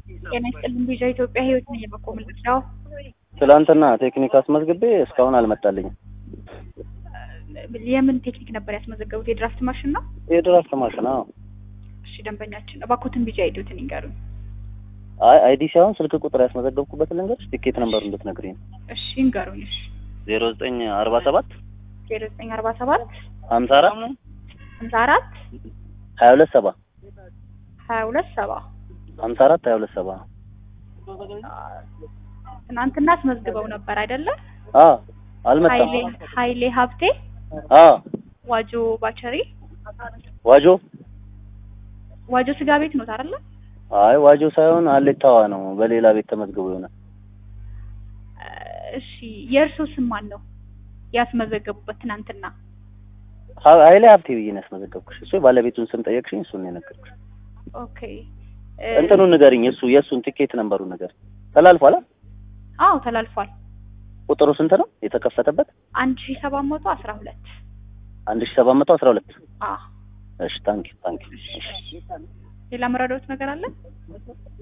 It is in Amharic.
ጤና ይስጥልኝ ቪዛ ኢትዮጵያ ህይወት ነኝ የበቆ ምልክታው ትላንትና ቴክኒክ አስመዝግቤ እስካሁን አልመጣልኝም። የምን ቴክኒክ ነበር ያስመዘገቡት? የድራፍት ማሽን ነው? የድራፍት ማሽን? አዎ። እሺ ደንበኛችን እባክዎትን ቪዛ አይዲዎትን ይንገሩኝ። አይ አይዲ ሳይሆን ስልክ ቁጥር ያስመዘገብኩበት ልንገርሽ፣ ቲኬት ነምበሩ እንድትነግሪኝ ነው። እሺ ይንገሩኝ። እሺ ዜሮ ዘጠኝ አርባ ሰባት ዜሮ ዘጠኝ አርባ ሰባት ሀምሳ አራት ሀምሳ አራት ሀያ ሁለት ሰባ ሀያ ሁለት ሰባ ሀምሳ አራት ሀያ ሁለት ሰባ ትናንትና አስመዝግበው ነበር አይደለ? አዎ አልመጣም። ሀይሌ ሀይሌ ሀብቴ አዎ ዋጆ ባቸሪ ዋጆ ዋጆ ስጋ ቤት ነው አይደለ? አይ ዋጆ ሳይሆን አሌታዋ ነው። በሌላ ቤት ተመዝግቦ ይሆናል። እሺ የእርስዎ ስም ማን ነው ያስመዘገቡበት ትናንትና? ሀ- ሀይሌ ሀብቴ ብዬ ነው ያስመዘገብኩሽ። እሱ ባለቤቱን ስም ጠየቅሽኝ፣ እሱን ነው የነገርኩሽ። ኦኬ እንትኑን ንገሪኝ፣ እሱ የእሱን ቲኬት ነምበሩ ነገር ተላልፏል። አ? አዎ ተላልፏል። ቁጥሩ ስንት ነው የተከፈተበት? አንድ ሺ ሰባት መቶ አስራ ሁለት አንድ ሺ ሰባት መቶ አስራ ሁለት አ እሺ ታንኪ ታንኪ ሌላ መረዳት ነገር አለ?